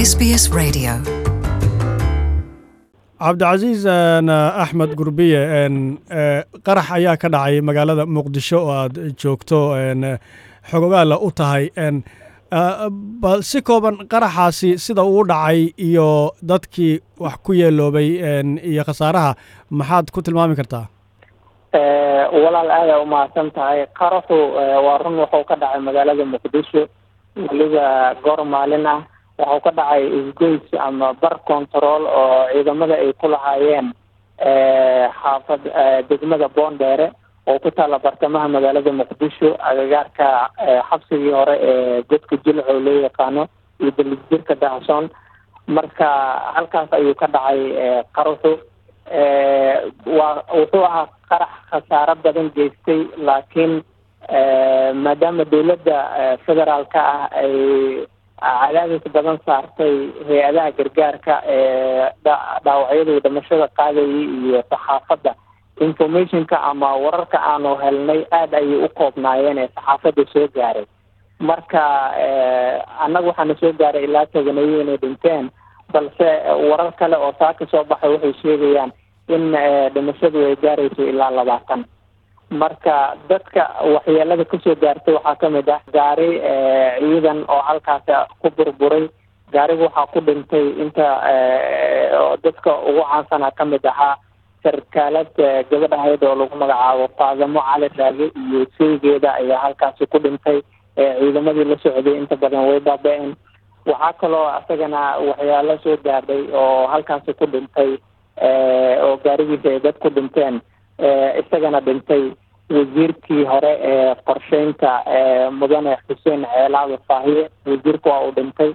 SBS Radio. cabdicasiis axmed gurbiye qarax ayaa ka dhacay magaalada muqdisho oo aad joogto xogogaala u tahay bal si kooban qaraxaasi sida uu dhacay iyo dadkii wax ku yeeloobay iyo khasaaraha maxaad ku tilmaami kartaa walaal aadaa umahadsan tahay qaraxu waa run wuxuu ka dhacay magaalada muqdisho weliba goor maalin ah waxuu ka dhacay isgoys ama bar control oo ciidamada ay ku lahaayeen xaafad degmada boondheere oo ku taalla bartamaha magaalada muqdisho agagaarka xabsigii hore ee godka jilco loo yaqaano iyo dalijirka dahsoon marka halkaas ayuu ka dhacay qaraxu waa wuxuu ahaa qarax khasaaro badan geystay laakiin maadaama dowladda federaalka ah ay cadaadis badan saartay hay-adaha gargaarka ee dhaawacyadu dhimashada qaadayay iyo saxaafadda informationka ama wararka aanu helnay aada ayay u koobnaayeen ee saxaafadda soo gaaray marka annaga waxaana soo gaaray ilaa tobaneeyo inay dhinteen balse warar kale oo saa ka soo baxay waxay sheegayaan in dhimashadu ay gaarayso ilaa labaatan marka dadka waxyeelada kasoo gaartay waxaa kamid ah gaari ciidan oo halkaasi ku burburay gaariga waxaa ku dhintay inta dadka ugu caansana kamid ahaa sarkaalad gabadh ahayd oo lagu magacaabo faadamo cali raage iyo seygeeda ayaa halkaasi ku dhintay ciidamadii la socday inta badan way baaba-een waxaa kaloo isagana waxyaalo soo gaadhay oo halkaasi ku dhintay oo gaarigiisa ay dad ku dhinteen isagana dhintay wasiirkii hore ee qorsheynta mudane xuseen ceelaado faahiye wasiirka waa uu dhintay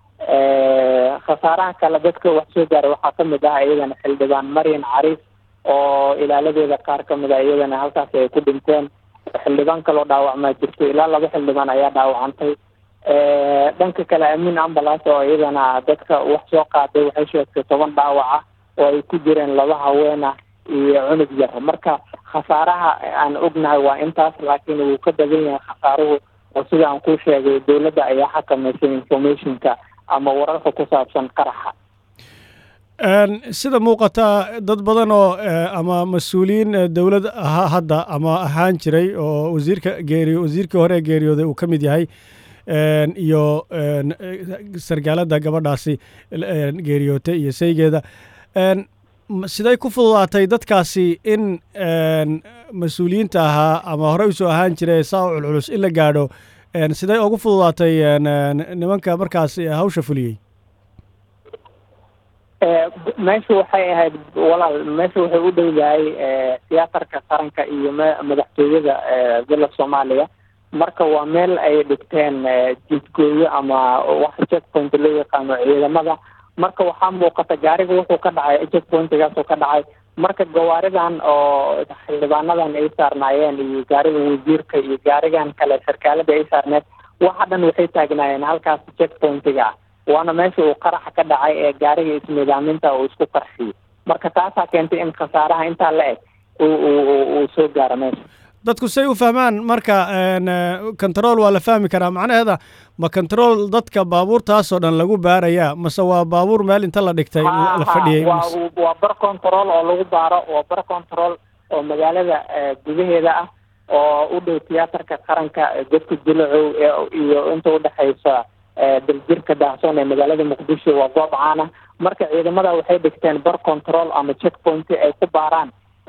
khasaaraha kale dadka wax soo gaaray waxaa kamid ah iyadana xildhibaan maryan cariif oo ilaaladeeda qaar kamid ah iyadana halkaasi ay ku dhinteen xildhibaan kaloo dhaawacmaa jirto ilaa laba xildhibaan ayaa dhaawacantay dhanka kale amiin ambulance oo iyadana dadka wax soo qaaday waxay sheegtay toban dhaawaca oo ay ku jireen laba haween ah iyo cunug yar marka khasaaraha aan ognahay waa intaas laakiin wuu ka badan yahay khasaaruhu oo sida aan ku sheegay dowladda ayaa xakameysay informationka ama wararka ku saabsan qaraxa sida muuqata dad badan oo ama mas-uuliyiin dowlad ahaa hadda ama ahaan jiray oo wasiirka geeri wasiirkii hore geeriyooday uu ka mid yahay iyo sargaalada gabadhaasi geeriyootay iyo saygeeda siday ku fududaatay dadkaasi in mas-uuliyiinta ahaa ama horey usoo ahaan jiray saa u culculus in la gaadho siday ugu fududaatay nimanka markaas hawsha fuliyey meesha waxay ahayd walaal meesha waxay u dhowdahay tiyaatarka qaranka iyo madaxtooyada villa soomaaliya marka waa meel ay dhigteen jidgooyo ama wax checkpoint loo yaqaano ciidamada marka waxaa muuqata gaariga wuxuu ka dhacay checkpointigaasoo ka dhacay marka gawaaridan oo xildhibaanadan ay saarnaayeen iyo gaariga wasiirka iyo gaarigan kale sarkaalada ay saarneed waxa dhan waxay taagnaayeen halkaas checkpointiga ah waana meesha uu qaraxa ka dhacay ee gaariga isnidaaminta uu isku qarxiyey marka taasaa keentay in khasaaraha intaa la eg uu soo gaaro meesha dadku say u fahmaan marka control waa la fahmi karaa macnaheeda ma control dadka baabuurtaasoo dhan lagu baarayaa mase waa baabuur meel inta la dhigtay la fadhiyey waa bar control oo lagu baaro waa bar control oo magaalada gudaheeda ah oo u dhow tiyaatarka qaranka godka jilacow iyo inta udhexaysa daljirka daahsoon ee magaalada muqdisho waa goob caana marka ciidamada waxay dhigteen bar control ama checkpoint ay ku baaraan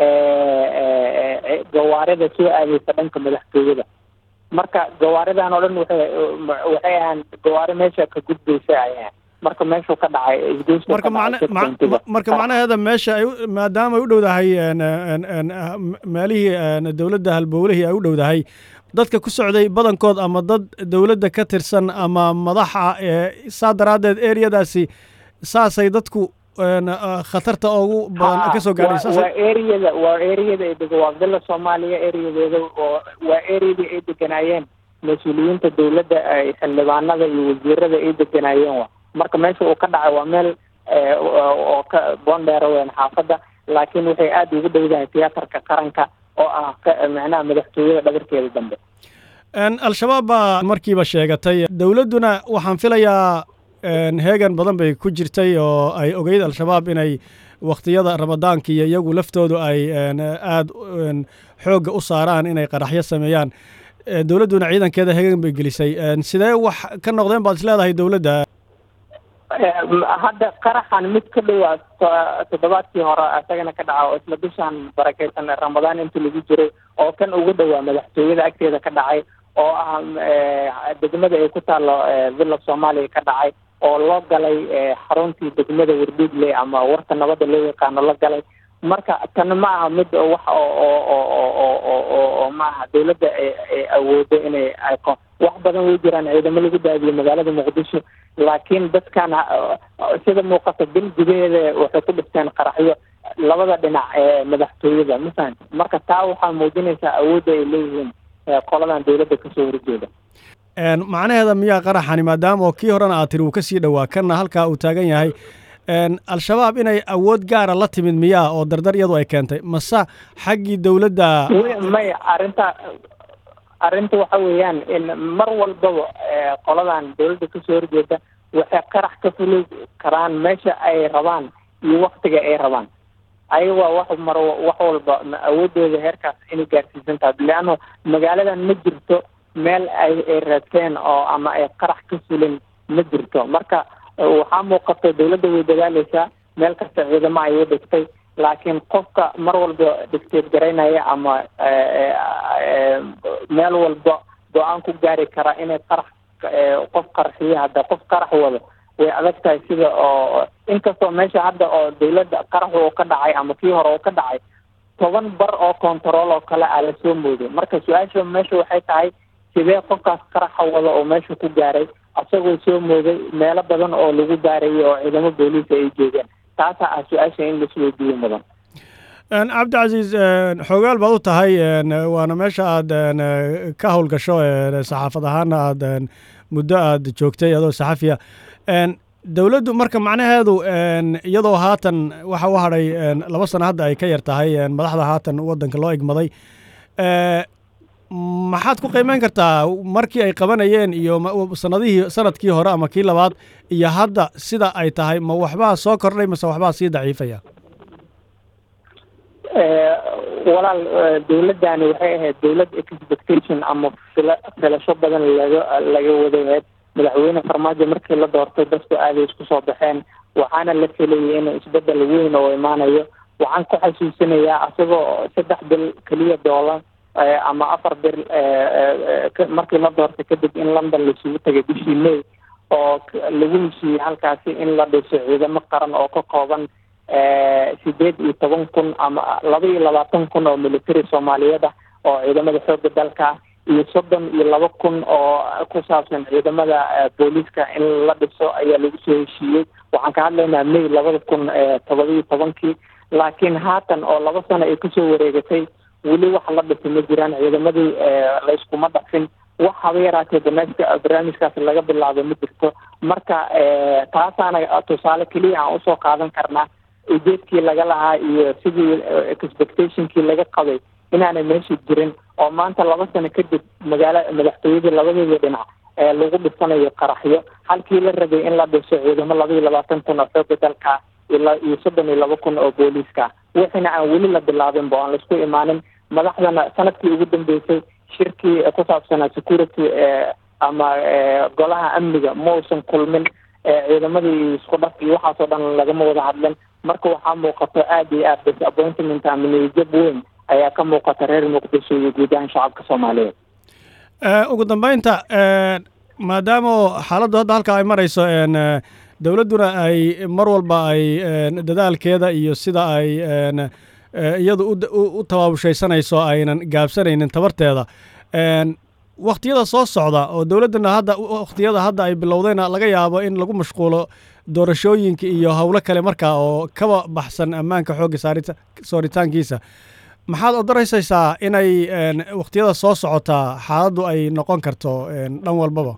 gawaarida soo aadeysa dhanka madaxtooyada marka gawaaridan oo dhan waxay waxay ahaan gawaari meesha ka gudbaysa ay ahaan marka meeshuu ka dhacay marka marka macnaheeda meesha ay maadaama ay u dhowdahay meelihii dowladda halbowlihii ay u dhowdahay dadka ku socday badankood ama dad dowladda ka tirsan ama madaxa saa daraaddeed ereyadaasi saasay dadku khatarta ugu badan ka soo gaadhay waa ereyada waa ereyada ay dego waa villa soomaaliya ereyadeeda oo waa ereyadii ay deganaayeen mas-uuliyiinta dowladda xildhibaanada iyo wasiirada ay deganaayeen wa marka meesha uu ka dhacay waa meel oo ka boondheera weyn xaafadda laakiin waxay aada ugu dhowdahay tiyaatarka qaranka oo ah macnaha madaxtooyada dhabarkeeda dambe al-shabaab baa markiiba sheegatay dowladduna waxaan filayaa heegan badan bay ku jirtay oo ay ogeyd al-shabaab inay wakhtiyada ramadaanka iyo iyagu laftoodu ay aada xoogga u saaraan inay qaraxyo sameeyaan dowladduna ciidankeeda heegan bay gelisay sidee wax ka noqdeen baad is leedahay dowladda hadda qaraxan mid ka dhowaa toddobaadkii hore isagana ka dhaca oo isla bishaan barakeysan ramadaan intii lagu jiray oo kan ugu dhowaa madaxtooyada agteeda ka dhacay oo ah degmada ay ku taalo villa soomaaliya ka dhacay oo loo galay xaruntii degmada wardhiigle ama warta nabadda loo yaqaano la galay marka tan ma aha mid wax oo maaha dawladda ay awoodo inay ayko wax badan way jiraan ciidamo lagu daadiyo magaalada muqdisho laakiin dadkan sida muuqata bil gudaheeda waxay ku dhifteen qaraxyo labada dhinac ee madaxtooyada mafahan marka taa waxaa muujinaysaa awoodda ay leeyihiin qoladan dawladda kasoo horjeeda macnaheeda miyaa qaraxani maadaama oo kii horena aad tiri uu kasii dhowaa kanna halkaa uu taagan yahay al-shabaab inay awood gaara la timid miyaa oo dardar iyadu ay keentay mase xaggii dowladda may arrinta arrinta waxa weeyaan in mar walbaba qoladan dawladda kasoo horjeeda waxay qarax ka fuli karaan meesha ay rabaan iyo waktiga ay rabaan ayaga waa wax mar wax walba awoodooda heerkaas inay gaarsiisan tahay leanno magaaladan ma jirto meel ay ay raadteen oo ama ay qarax ka fulin ma jirto marka waxaa muuqata dawladda way dadaaleysaa meel kasta ciidamo ayay dhigtay laakiin qofka mar walba dhigteed garaynaya ama meel walba go-aan ku gaari kara inay qarax qof qarxiyo hadda qof qarax wado way adag tahay sida oo inkastoo meesha hadda oo dawladda qarax oo ka dhacay ama kii hore oo ka dhacay toban bar oo control oo kale aa lasoo mooday marka su-aasha meesha waxay tahay sidee qofkaas qaraxa wada oo meesha ku gaaray asagoo soo mooday meelo badan oo lagu gaarayay oo ciidamo booliisa ay joogeen taasaa ah su-aasha in laisweydiiyo mudan cabdicasiis xoogaal baad u tahay waana meesha aad ka howlgasho saxaafad ahaana aad muddo aad joogtay adoo saxafiya dowladdu marka macnaheedu iyadoo haatan waxa u hadhay laba sano hadda ay ka yar tahay madaxda haatan waddanka loo egmaday maxaad ku qiimeyn kartaa markii ay qabanayeen iyo sanadihii sanadkii hore ama kii labaad iyo hadda sida ay tahay ma waxbaa soo kordhay mase waxbaa sii daciifaya walaal dawladdani waxay ahayd dawlad expectation ama fila filasho badan laga laga wadaheed madaxweyne farmaajo markii la doortay dadku aaday isku soo baxeen waxaana la filayay inuu isbedel weyn oo imaanayo waxaan ku xasuusinayaa asagoo saddex bil keliya doolan ama afar bil markii la doortay kadib in london laisugu tagay bishii may oo lagu heshiiyey halkaasi in la dhiso ciidamo qaran oo ka kooban sideed iyo toban kun ama laba iyo labaatan kun oo military soomaaliyeed ah oo ciidamada xooga dalka iyo soddon iyo laba kun oo ku saabsan ciidamada booliiska in la dhiso ayaa lagu soo heshiiyey waxaan ka hadlaynaa may labada kun todoba iyo tobankii laakiin haatan oo laba sano ay kusoo wareegatay weli wax la dhisay ma jiraan ciidamadii layskuma dhafin wax haba yaraatee barnaamijka barnaamijkaas laga bilaabo ma jirto marka taasaana tusaale keliya aan usoo qaadan karnaa ujeedkii laga lahaa iyo sidii expectationkii laga qabay inaanay meesha jirin oo maanta laba sano kadib magaala madaxtooyadii labadeeda dhinac ee lagu dhisanayo qaraxyo halkii la rabay in la dhiso ciidamo laba iyo labaatan kun oo xooga dalka iyo soddon iyo laba kun oo booliiska wixina aan weli la bilaabin bo aan laisku imaanin madaxdana sanadkii ugu dambeysay shirkii ku saabsanaa security ama golaha amniga ma uusan kulmin ciidamadii isku dhaf iyo waxaasoo dhan lagama wada hadlin marka waxaa muuqato aada iyo aad disappointment ama niyajab weyn ayaa ka muuqata reer muqdisho iyo guud ahaan shacabka soomaaliyeed ugu dambeynta maadaama xaaladdu hadda halkaa ay marayso dowladduna ay mar walba ay dadaalkeeda iyo sida ay iyadu u tabaabushaysanayso aynan gaabsanaynin tabarteeda wakhtiyada soo socda oo dowladdana hadda wakhtiyada hadda ay bilowdayna laga yaabo in lagu mashquulo doorashooyinka iyo howlo kale markaa oo kaba baxsan ammaanka xoogga saarita sooritaankiisa maxaad odoraysaysaa inay wakhtiyada soo socotaa xaaladdu ay noqon karto dhan walbaba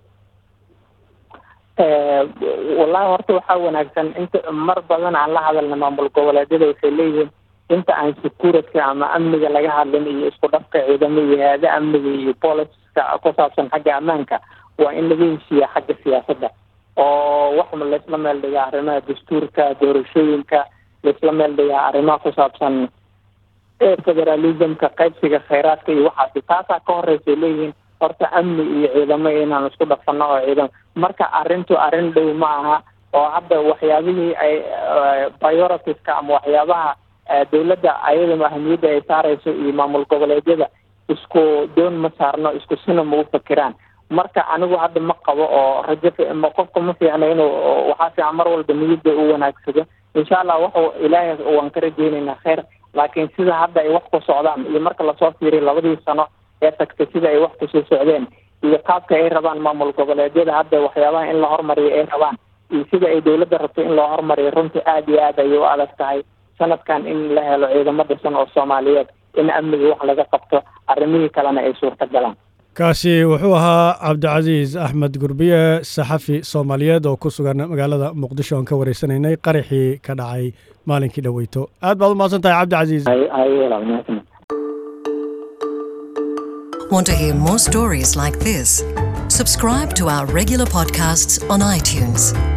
wallahi horta waxaa wanaagsan inta mar badan aan la hadalna maamul goboleedyada waxay leeyihiin inta aan security ama amniga laga hadlin iyo isku dhafka ciidamo iyo hay-ada amniga iyo booliska ku saabsan xagga ammaanka waa in laga heshiiya xagga siyaasadda oo wax laisla meel dhigaa arrimaha dastuurka doorashooyinka laisla meel dhigaa arrimaha ku saabsan federalismka qaybsiga khayraadka iyo waxaasi taasaa ka horreysay leeyihiin horta amni iyo ciidamo inaan isku dhafano oo ciidamo marka arrintu arrin dhow ma aha oo hadda waxyaabihii ay prioritiska ama waxyaabaha dowladda ayadama ahamiyadda ay saareyso iyo maamul goboleedyada isku doon ma saarno isku sina ma u fakiraan marka anigu hadda ma qabo oo rajo qofka ma fiicna inuu waxaa fiican mar walba niyadda u wanaagsado insha allah waxu ilaahay waan ka rajeynaynaa kheyr laakiin sida hadda ay wax ku socdaan iyo marka lasoo fiiriyo labadii sano ee tagtay sida ay wax kusoo socdeen iyo qaabka ay rabaan maamul goboleedyada hadda waxyaabaha in la hormariyo ay rabaan iyo sida ay dowladda rabto in loo hormariyo runtii aada iyo aad ayay u adag tahay sanadkan in la helo ciidamo dhisan oo soomaaliyeed in amniga wax laga qabto arrimihii kalena ay suurta galaan kaasi wuxuu ahaa cabdicasiis axmed gurbiye saxafi soomaaliyeed oo ku sugan magaalada muqdisho oon ka wareysanaynay qaraxii ka dhacay maalinkii dhoweyto aad baad u mahadsan tahay cabdicasiis Want to hear more stories like this? Subscribe to our regular podcasts on iTunes.